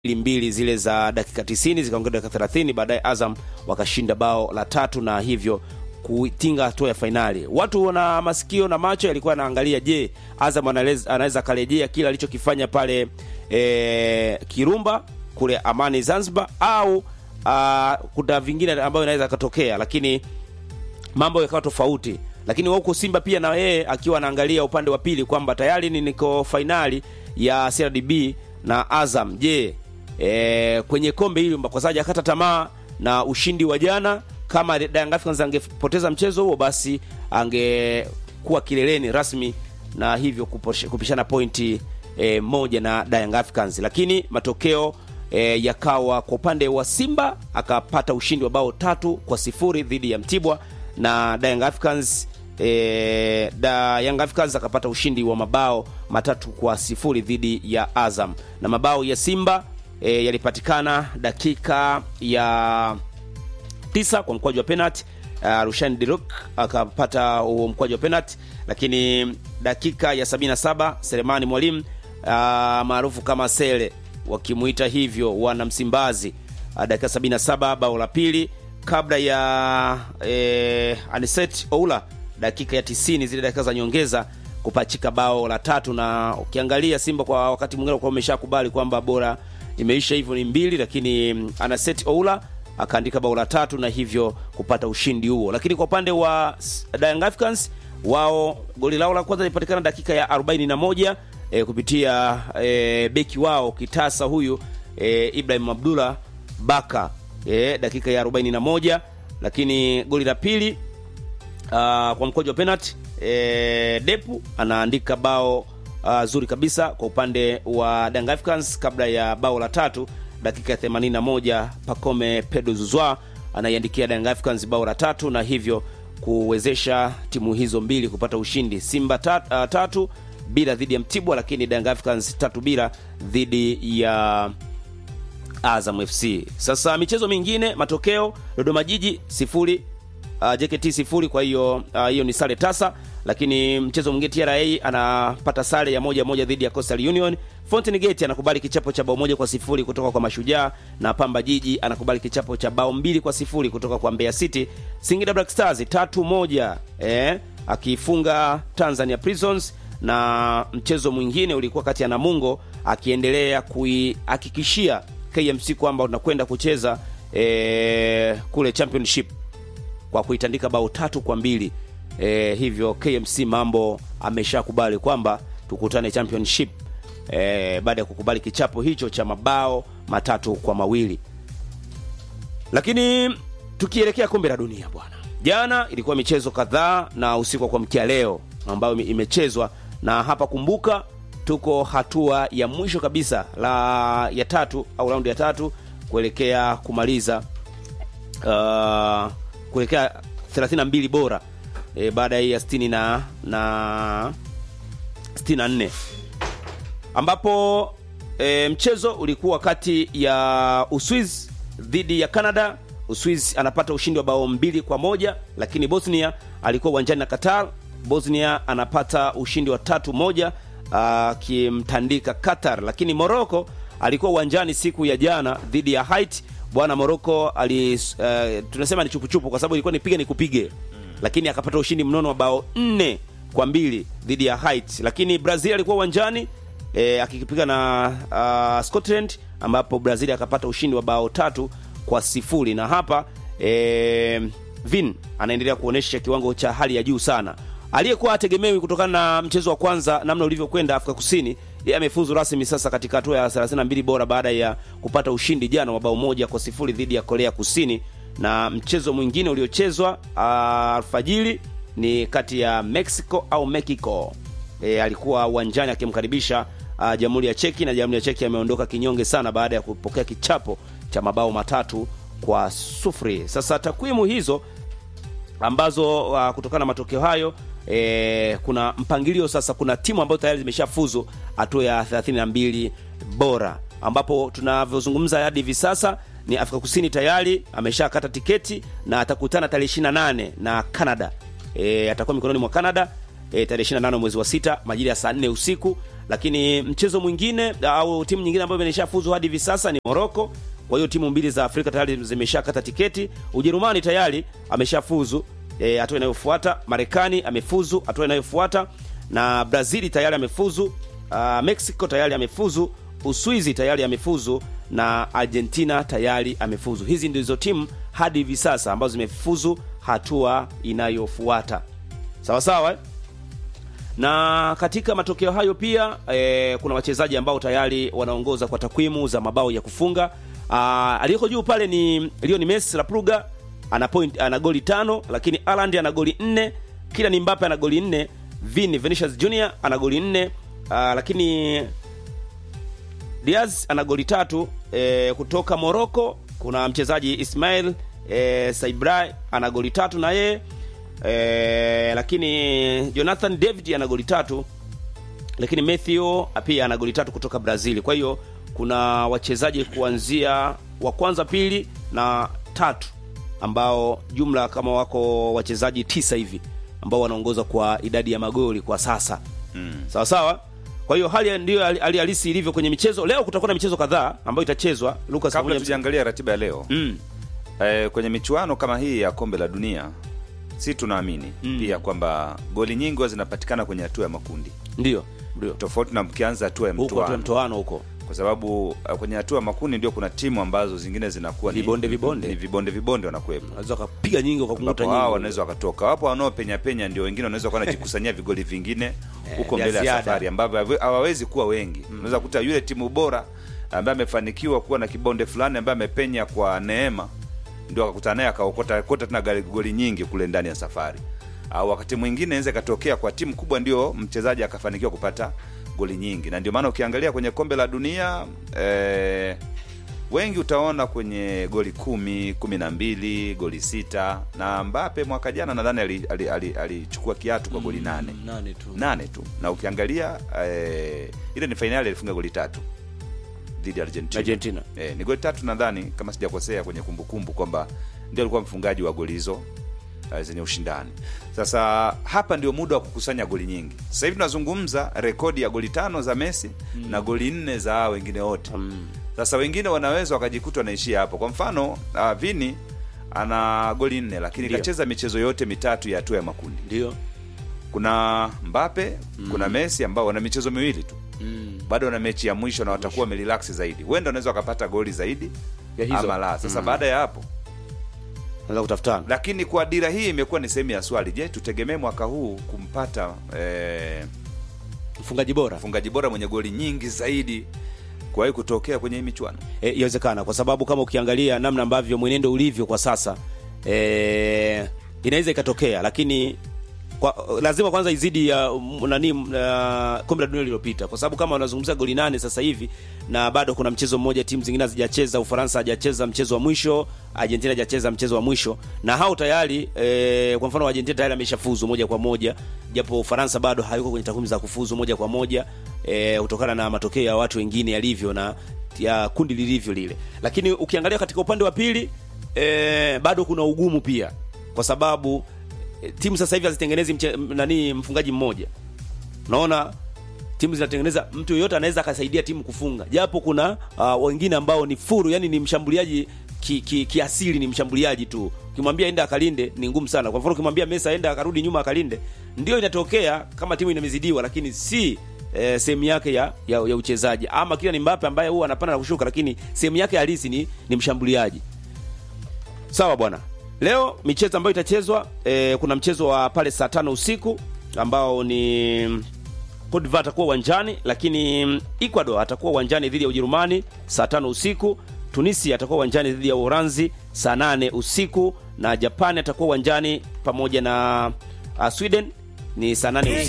mbili zile za dakika 90 zikaongeza dakika 30 baadaye azam wakashinda bao la tatu na hivyo kutinga hatua ya fainali watu na masikio na macho yalikuwa yanaangalia je azam analez- anaweza akarejea kile alichokifanya pale e, kirumba kule amani zanzibar au uh, kuna vingine ambayo inaweza akatokea lakini mambo yakawa tofauti lakini huku simba pia na yeye akiwa anaangalia upande wa pili kwamba tayari ni niko fainali ya crdb na azam je e, kwenye kombe hili kwa sababu akata tamaa na ushindi wa jana kama Young Africans angepoteza mchezo huo basi angekuwa kileleni rasmi na hivyo kuposhe- kupishana pointi e, moja na Young Africans lakini matokeo e, yakawa kwa upande wa Simba akapata ushindi wa bao tatu kwa sifuri dhidi ya Mtibwa na Young Africans e, da Young Africans akapata ushindi wa mabao matatu kwa sifuri dhidi ya Azam na mabao ya Simba e, yalipatikana dakika ya tisa kwa mkwaju wa penalty uh, Rushan Dirok akapata huo mkwaju wa penalty lakini dakika ya 77 Selemani Mwalimu uh, maarufu kama Sele wakimuita hivyo wana Msimbazi uh, dakika 77 bao la pili kabla ya eh, Aniset Oula dakika ya 90 zile dakika za nyongeza kupachika bao la tatu na ukiangalia Simba kwa wakati mwingine kwa umeshakubali kwamba bora imeisha hivyo ni mbili lakini mm, Anaset Oula akaandika bao la tatu na hivyo kupata ushindi huo lakini kwa upande wa S- Young Africans wao goli lao la kwanza lilipatikana dakika ya 41 e, kupitia e, beki wao kitasa huyu e, Ibrahim Abdullah Baka e, dakika ya 41 lakini goli la pili uh, kwa mkojo wa penalty e, Depu anaandika bao uh, zuri kabisa kwa upande wa Young Africans kabla ya bao la tatu dakika ya 81 Pacome Pedro Zuzwa anaiandikia Young Africans bao la tatu na hivyo kuwezesha timu hizo mbili kupata ushindi Simba tat, uh, tatu bila dhidi ya Mtibwa lakini Young Africans tatu bila dhidi ya Azam FC. Sasa michezo mingine, matokeo Dodoma Jiji sifuri uh, JKT sifuri. Kwa hiyo uh, hiyo ni sare tasa, lakini mchezo mwingine TRA anapata sare ya moja moja dhidi ya Coastal Union. Fountain Gate anakubali kichapo cha bao moja kwa sifuri kutoka kwa Mashujaa na Pamba Jiji anakubali kichapo cha bao mbili kwa sifuri kutoka kwa Mbeya City. Singida Black Stars tatu moja eh, akifunga Tanzania Prisons na mchezo mwingine ulikuwa kati ya Namungo akiendelea kuihakikishia KMC kwamba unakwenda kucheza e, kule championship kwa kuitandika bao tatu kwa mbili e, hivyo KMC mambo ameshakubali kwamba tukutane championship e, baada ya kukubali kichapo hicho cha mabao matatu kwa mawili lakini tukielekea kombe la dunia bwana jana ilikuwa michezo kadhaa na usiku wa kuamkia leo ambayo ime- imechezwa na hapa kumbuka tuko hatua ya mwisho kabisa la ya tatu au raundi ya tatu kuelekea kumaliza uh, kuelekea 32 bora e, baada ya hii ya 60 na na 64 ambapo e, mchezo ulikuwa kati ya Uswiz dhidi ya Canada. Uswiz anapata ushindi wa bao mbili kwa moja, lakini Bosnia alikuwa uwanjani na Qatar. Bosnia anapata ushindi wa tatu moja akimtandika Qatar, lakini Morocco alikuwa uwanjani siku ya jana dhidi ya Haiti. Bwana Morocco ali uh, tunasema ni chupuchupu kwa sababu ilikuwa nipige nikupige, lakini akapata ushindi mnono wa bao nne kwa mbili dhidi ya Haiti, lakini Brazil alikuwa uwanjani e, akikipiga na uh, Scotland ambapo Brazil akapata ushindi wa bao tatu kwa sifuri na hapa e, Vin anaendelea kuonyesha kiwango cha hali ya juu sana. Aliyekuwa ategemewi kutokana na mchezo wa kwanza namna ulivyokwenda Afrika Kusini, yeye amefuzu rasmi sasa katika hatua ya 32 bora baada ya kupata ushindi jana wa bao moja kwa sifuri dhidi ya Korea Kusini, na mchezo mwingine uliochezwa uh, alfajiri ni kati ya Mexico au Mexico e, alikuwa uwanjani akimkaribisha uh, Jamhuri ya Cheki na Jamhuri ya Cheki ameondoka kinyonge sana baada ya kupokea kichapo cha mabao matatu kwa sufuri. Sasa takwimu hizo ambazo uh, kutokana na matokeo hayo e, kuna mpangilio sasa. Kuna timu ambayo tayari zimeshafuzu hatua ya 32 bora, ambapo tunavyozungumza hadi hivi sasa ni Afrika Kusini tayari ameshakata tiketi na atakutana tarehe 28 na Canada. E, atakuwa mikononi mwa Canada e, tarehe 28 mwezi wa sita majira ya saa 4 usiku, lakini mchezo mwingine au timu nyingine ambayo imeshafuzu hadi hivi sasa ni Morocco. Kwa hiyo timu mbili za Afrika tayari zimeshakata tiketi. Ujerumani tayari ameshafuzu e, hatua inayofuata. Marekani amefuzu hatua inayofuata, na Brazil tayari amefuzu. Uh, Mexico tayari amefuzu. Uswizi tayari amefuzu na Argentina tayari amefuzu. Hizi ndizo timu hadi hivi sasa ambazo zimefuzu hatua inayofuata. Sawa sawa eh? na katika matokeo hayo pia e, kuna wachezaji ambao tayari wanaongoza kwa takwimu za mabao ya kufunga. Aliyeko juu pale ni Lionel Messi la Pruga ana point, ana goli tano, lakini Haaland ana goli nne, Kylian Mbappe ana goli nne, Vini Vinicius Junior ana goli nne, aa, lakini Diaz ana goli tatu. E, kutoka Morocco kuna mchezaji Ismail e, Saibrai ana goli tatu na yeye e, lakini Jonathan David ana goli tatu, lakini Matthew pia ana goli tatu kutoka Brazil. Kwa hiyo kuna wachezaji kuanzia wa kwanza, pili na tatu ambao jumla kama wako wachezaji tisa hivi ambao wanaongoza kwa idadi ya magoli kwa sasa mm. sawa sawa. Kwa hiyo hali ndiyo hali halisi ilivyo kwenye michezo. Leo kutakuwa na michezo kadhaa ambayo itachezwa. Lucas, kabla tujaangalia ratiba ya leo mm. eh, kwenye michuano kama hii ya kombe la dunia si tunaamini mm. pia kwamba goli nyingi huwa zinapatikana kwenye hatua ya makundi, ndio ndio tofauti na mkianza hatua ya huko tu mtoano, mtoano huko kwa sababu uh, kwenye hatua ya makundi ndio kuna timu ambazo zingine zinakuwa ni- Vibonde, vibonde. ni vibonde vibonde wanakuwepo unaweza ukapiga nyingi ukakunguta ambapo hao nyingi wanaweza wakatoka. Wapo wanaopenya penya, ndio wengine wanaweza kuwa wanajikusanyia vigoli vingine huko vya mbele ya ziada. safari, ambavyo hawe- hawawezi kuwa wengi. Unaweza kuta yule timu bora ambaye amefanikiwa kuwa na kibonde fulani ambaye amepenya kwa neema, ndio akakutana naye akaokota kota tena goli- goli nyingi kule ndani ya safari. Au wakati mwingine inaweza ikatokea kwa timu kubwa, ndio mchezaji akafanikiwa kupata goli nyingi, na ndio maana ukiangalia kwenye kombe la dunia eh, wengi utaona kwenye goli kumi kumi na mbili goli sita na Mbappe mwaka jana nadhani alichukua ali, ali, alichukua kiatu kwa goli nane nane tu nane tu, na ukiangalia eh, ile ni fainali alifunga goli tatu dhidi ya Argentina, Argentina. Eh, ni goli tatu nadhani kama sijakosea kwenye kumbukumbu kwamba ndio alikuwa mfungaji wa goli hizo eh, zenye ushindani. Sasa hapa ndio muda wa kukusanya goli nyingi. Sasa hivi tunazungumza rekodi ya goli tano za Messi na goli nne za hao wengine wote. Sasa wengine wanaweza wakajikuta wanaishia hapo. Kwa mfano uh, Vini ana goli nne lakini Ndio. kacheza michezo yote mitatu ya hatua ya makundi. ndio Kuna Mbappe, kuna Messi ambao wana michezo miwili tu mm. bado wana mechi ya mwisho na watakuwa wamerelax zaidi, huenda wanaweza wakapata goli zaidi Ya hizo. ama la. Sasa baada ya hapo, naweza kutafutana lakini kwa dira hii imekuwa ni sehemu ya swali, je, tutegemee mwaka huu kumpata eh, mfungaji bora mfungaji bora mwenye goli nyingi zaidi kuwahi kutokea kwenye hii michuano? E, yawezekana kwa sababu kama ukiangalia namna ambavyo mwenendo ulivyo kwa sasa e, inaweza ikatokea, lakini kwa, lazima kwanza izidi ya um, nani uh, kombe la dunia lililopita, kwa sababu kama unazungumzia goli nane sasa hivi na bado kuna mchezo mmoja timu zingine hazijacheza. Ufaransa hajacheza mchezo wa mwisho, Argentina hajacheza mchezo wa mwisho, na hao tayari e, kwa mfano Argentina tayari ameshafuzu moja kwa moja, japo Ufaransa bado hayuko kwenye takwimu za kufuzu moja kwa moja e, kutokana na matokeo ya watu wengine yalivyo na ya kundi lilivyo lile. Lakini ukiangalia katika upande wa pili e, bado kuna ugumu pia, kwa sababu e, timu sasa hivi hazitengenezi mche, m- nani mfungaji mmoja. Unaona timu zinatengeneza mtu yoyote anaweza akasaidia timu kufunga, japo kuna uh, wengine ambao ni furu, yani ni mshambuliaji kiasili ki, kiasili ni mshambuliaji tu. Ukimwambia enda akalinde ni ngumu sana. Kwa mfano ukimwambia Messi aenda akarudi nyuma akalinde, ndio inatokea kama timu imezidiwa, lakini si eh, sehemu yake ya, ya, ya uchezaji. Ama kila ni Mbappe ambaye huwa anapanda na kushuka, lakini sehemu yake halisi ni, ni mshambuliaji. Sawa bwana. Leo michezo ambayo itachezwa eh, kuna mchezo wa pale saa tano usiku ambao ni Cote d'Ivoire atakuwa uwanjani, lakini mm, Ecuador atakuwa uwanjani dhidi ya Ujerumani saa tano usiku. Tunisia atakuwa uwanjani dhidi ya Uholanzi saa nane usiku, na Japani atakuwa uwanjani pamoja na uh, Sweden ni saa nane usiku.